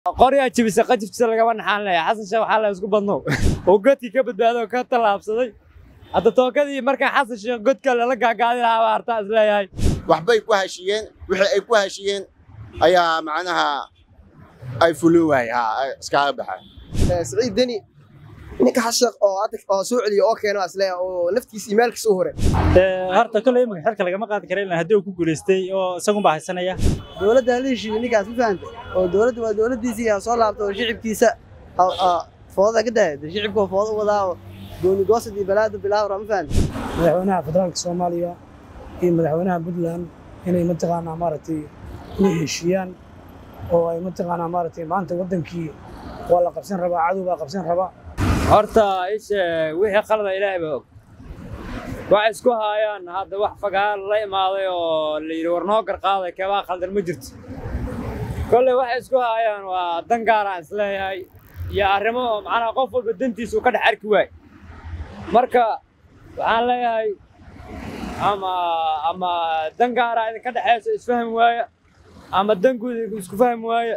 qoryaa jibisa qajibtisa lagama naxaan leeya xasan sheekh waxaa la isku badnow oo godkii ka badbaado oo ka tallaabsaday hadda tookadii markaa xasan sheekh godka lala gaagaadi lahaa baa hartaa is leeyahay waxbay ku heshiyeen wixii ay ku heshiyeen ayaa macnaha ay fulin waayey ha iskaaga baxay siciid deni ninka xashaq oo hadda oo soo celiyo oo keeno asle oo naftiisa iyo maalkiisa u hore horta kolley imika xilka lagama qaadi kara ilaa haddii uu ku guulaystay oo isagun baa haysanaya dowladda hala heshiiyo ninkaas ma fahanta oo dowladda waa dowladdiisii yaa soo laabta oo shicibkiisa foodada ka daaya shicibka oo fooda u wadaa oo gooni goosad iyo balaada bilaawra ma fahanta madaxweynaha federaalka soomaaliya iyo madaxweynaha puntland inay mataqaanaa maaragtay la heshiiyaan oo ay mataqaanaa maaragtay maanta waddankii waa la qabsan rabaa cadow baa qabsan rabaa horta ishe wixii qalada ilaahay baa og waxay isku haayaan hadda wax fagaar la imaaday oo la yidhi war noo garqaaday keebaa khaldan ma jirto kolley waxay isku haayaan waa dan gaaraan isleeyahay iyo arrimo oo macnaha qof walba dantiisa uu ka dhex arki waay marka waxaan leeyahay ama ama dan gaaraa idinka dhexaysa isfahmi waaya ama dan guud isku fahmi waaya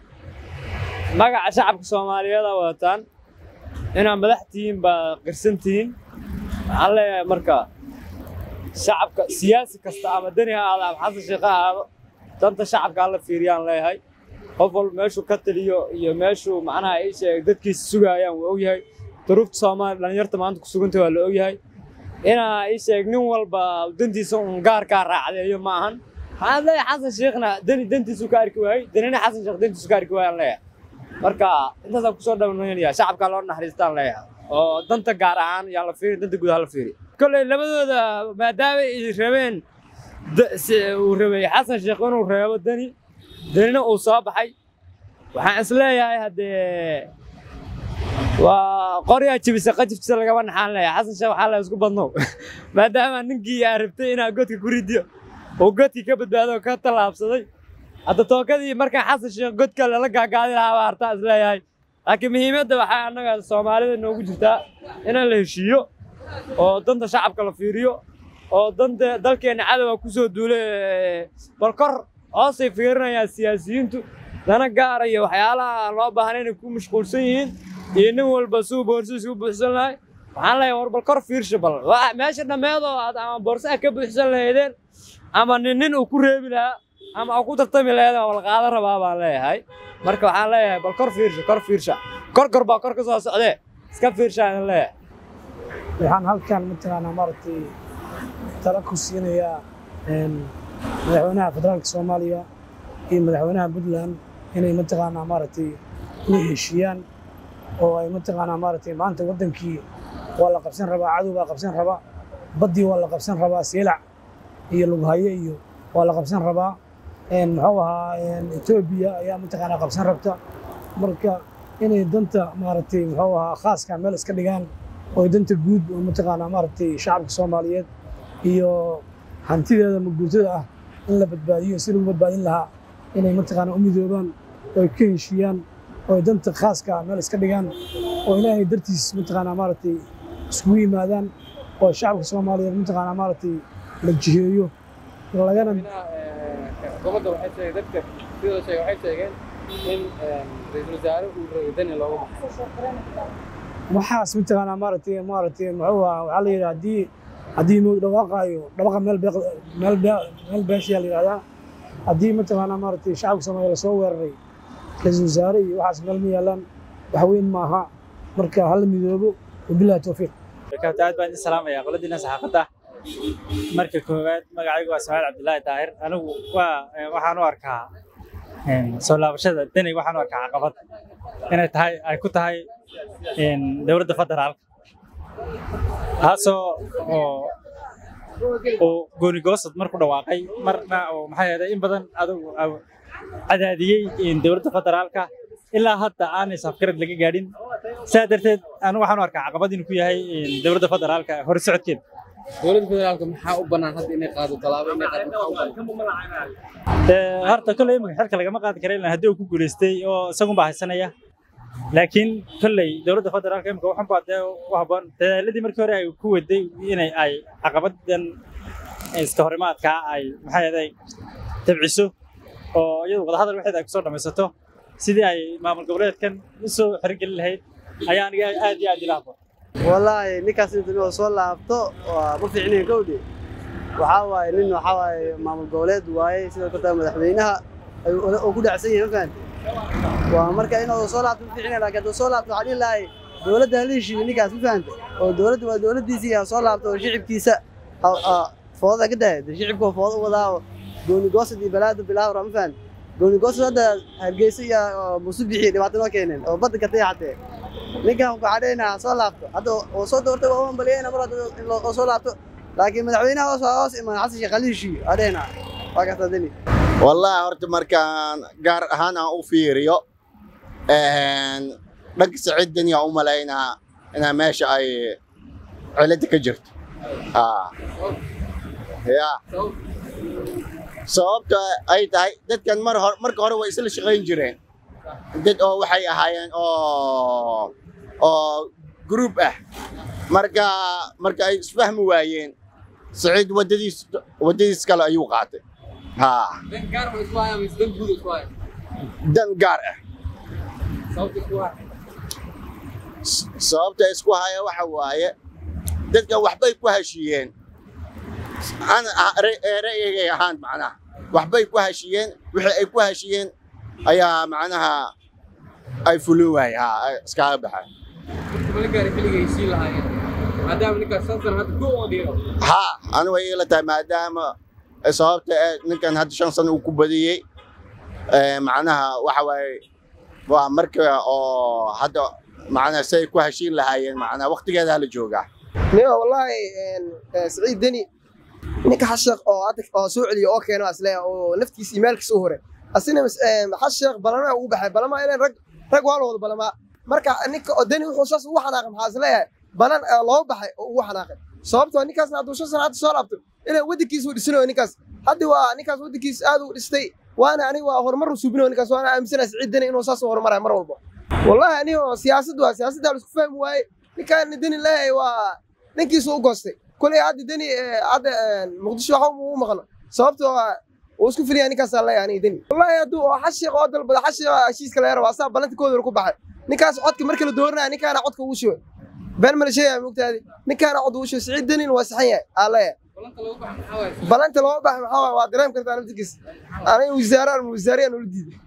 magaca shacabka soomaaliyeed aa wadataan inaad madax tihiin baa qirsan tihiin waxaan leeyahay marka shacabka siyaasi kasta ama deni ha aado ama xasan sheekh ha aado danta shacabka hala fiiriyaan leeyahay qof walba meeshuu ka taliyo iyo meeshuu macnaha ii sheegay dadkiisa sugaayaan waa ogyahay duruufta soomaaliya dhallinyarta maanta ku suganta waa la ogyahay inaa ii sheeg nin walba dantiisa un gaarkaa raacdeeyo ma ahan waxaan leeyahay xasan sheekhna deni dantiisu ka arki waayey denina xasan sheekh dantiisu ka arki waayaan leeyahay marka intaasaan kusoo dhawnaya shacabkaa loo naxariistaan leeyahay oo danta gaar ahaan yaa la fiiri danta guud ha la fiiri kolley labadooda maadaama ay rabeen uu rabay xasan sheekh inuu reebo deni denina uu soo baxay waxaan is leeyahay haddee waa qoryaa jibisa qajibtisa lagama naxaan leeyahay xasan sheekh waxaa la isku badnow maadaama ninkii aa rabtay inaa godka ku ridiyo oo godkii ka badbaado oo ka tallaabsaday hadda tookadii markaa xasan sheekh godka lala gaagaadi lahaa baa hartaa is leeyahay laakiin muhiimadda waxaa annaga soomaalida noogu jirtaa inaan la heshiiyo oo danta shacabka la fiiriyo oo danta dalkeenna cadowga ku soo duulay bal kor hoosay fiirinayaan siyaasiyiintu dana gaara iyo waxyaalaha loo baahnay inay ku mashquulsan yihiin iyo nin walba suu boorsiis u buuxsan lahay waxaan leeyahay war bal kor fiirsha bal meesha dhammeedoo aad ama boorsaha ka buuxsan lahaydeen ama nin nin uu ku reebi lahaa ama uu ku tartami lahayd waa la qaadan rabaa baan leeyahay marka waxaan leeyahay bal kor fiirsha kor fiirsha kor kor baa kor ka soo socdee iska fiirsha aan leeyahay waxaan halkan mataqaanaa maaragtay tala ku siinayaa madaxweynaha federaalka soomaaliya iyo madaxweynaha puntland inay mataqaanaa maaragtay la heshiiyaan oo ay mataqaanaa maaragtay maanta waddankii waa la qabsan rabaa cadow baa qabsan rabaa baddii waa la qabsan rabaa seelac iyo lughaye iyo waa la qabsan rabaa muxuu ahaa etoobiya ayaa mataqaanaa qabsan rabta marka inay danta maaragtay muxuu ahaa khaaska meel iska dhigaan oo danta guud oo mataqaanaa maaragtay shacabka soomaaliyeed iyo hantideeda maguurtada ah in la badbaadiyo si lagu badbaadin lahaa inay mataqaanaa u midoobaan oo ay ka heshiiyaan oo ay danta khaaska meel iska dhigaan oo ilaahay dartiis mataqaanaa maaragtay iskugu yimaadaan oo shacabka soomaaliyeed mataqaanaa maaragtay la jiheeyo lagana xukuumadda waxay sheegeen dadka sidoo sheegay waxay sheegeen in ra'iisul wasaare uu rabay dani looga baxo waxaas mataqaanaa maaragtay maaragtay muxuu ahaa waxaa la yidhaha haddii haddii moog dhawaaqaayo dhawaqa meel beeq meel bee meel beeshiyaa la yidhahdaa haddii mataqaanaa maaragtay shacabka soomaaliya lasoo weeraray ra'iisul wasaare iyo waxaas meel ma yaalaan wax weyn maaha marka hala midoobo wabillahi towfiiq aad baan idin salaamayaa qoladiina saxaafadda marka koowaad magacaygu waa samaal cabdilaahi daahir anigu waa waxaan u arkaa soo laabashada deni waxaan u arkaa caqabad inay tahay ay ku tahay dowladda federaalka taasoo oo uu goonigoosad marku dhawaaqay marna oo maxay ahayd in badan adigu cadaadiyey dowladda federaalka ilaa hadda aanay safgarad laga gaadhin saa darteed anigu waxaan u arkaa caqabad inuu ku yahay dowladda federaalka hore socodkeeda dowladda federaalka maxaa u bannaan hadda inay qaado tallaabo inay qaado maxaa u bannaan horta kolley imika xilka lagama qaadi kara ilaa haddii uu ku guulaystay oo isagun baa haysanaya laakiin kolley dowladda federaalka imika waxan baa dee u habboon dadaaladii markii hore ay ku waday inay ay caqabadan iska horimaadkaa ay maxay ahayd tabciso oo iyadu wadahadal waxeed ay kusoo dhammaysato sidii ay maamul goboleedkan u soo xirigelin lahayd ayaa aniga aad iyo aad ila habboon wallaahi ninkaas inta inuu soo laabto waa ma fiicnayn kowdhe waxaa waaye nin waxaa waaye maamul goboleed waaye sidoo kale madaxweynaha ayuu oo ku dhacsan yahay ma fahamte waa marka inuu soo laabto ma fiicnayn laakiin hadduu soo laabto waxaan dhihi lahay dowladda hala heshiiyo ninkaas ma fahamte oo dowladda waa dowladdiisii ha soo laabto oo shicibkiisa ha- ha foodada ka dahaya dee shicibka oo fooda u wadaa oo gooni goosad iyo balaada bilaawra ma fahamte gooni goosad hadda hargeysa iyo oo musubixi dhibaato noo keeneen oo badda ka tayaxatee ninkan waxaa dhehayna soo laabto hadda oo soo doortay waa u hambaliyayna mar hadda in loo oo soo laabto laakiin madaxweynaha hoos hoos imaan xasan sheekh ali heshiiyo aa dhehayna waa kaas dani wallahi horta markaan gaar ahaan aan u fiiriyo een, dhanka siciidan yaa u malaynaa inaa meesha ay cilada ka jirto Haa. ya sababta ay tahay dadkan mar hor marka hore way isla shaqayn jireen dad oo waxay ahaayeen oo oo group ah marka marka ay isfahmi waayeen siciid wadadiis wadadiis kale ayuu qaatay haa dan gaar ma isku haya mise dan guud isku haya dan gaar ah sababta isku haya S- sababta isku haya waxa waaye dadkan waxbay ku heshiiyeen ana ah- ra- ee ra'yigay ahaan macnaha waxbay ku heshiiyeen wixii ay ku heshiiyeen ayaa macnaha ay fulin waayey haa ay iskaga baxay marka mala gaari xilliga heshiin lahaayeen maadaama ninkaas shan sano hadda go oo dhiiro haa ani way ila tahay maadaama ay sababta ee ninkan hadda shan sano uu ku badiyey ee, macnaha waxa waaye waa marka oo hadda macnaha say ku heshiin lahaayeen macnaha waqtigeeda la joogaa niyo wallaahi een, ee, siciid deni ninka xashaq oo hadda oo soo celiyo oo keeno asle oo naftiisa iyo maalkiisa u hore asina xashaq balama ugu baxay balama inay rag rag waa la wada balamaa marka ninka oo deni wuxuu saas ugu xanaaqay maxaa isleeyahay balan ee loo baxay oo ugu xanaaqay sababtoo ninkaasna hadduu shan sano hadda soo laabto inay waddankiisa u dhisanayo ninkaas hadda waa ninkaas waddankiisa aad u dhistay waana aniga waa horumar u suubinayo ninkaas waana aaminsanahay siciid deni inuu saas u horumarayo mar walba wallahi aniga oo siyaasad waa siyaasadda la isku fahmi waaye ninkaan deni leeyahay waa ninkiisu u goostay kolay hadda deni ee, hadda ee, muqdisho waxa u maqlo sababtoo ah uu isku filaya ninkaasaa leeyahay aniga deni wallahi hadduu oo xashiiq oo dalbada xashiiq heshiiska laga rabo asaa balanta kooda ku baxay ninkaas codka marka la dooranaya ninkaana codka ugu shubay been ma la sheegaya mogtaadi ninkaana cod ugu shubay siciid denin waa saxan yahay aa leeyahay balanta lagu baxa maxaa waaye balanta loo baxay maxaa waaye waa dareem kartaa naftigiis aniga wasaaraan wasaariyaan ula diiday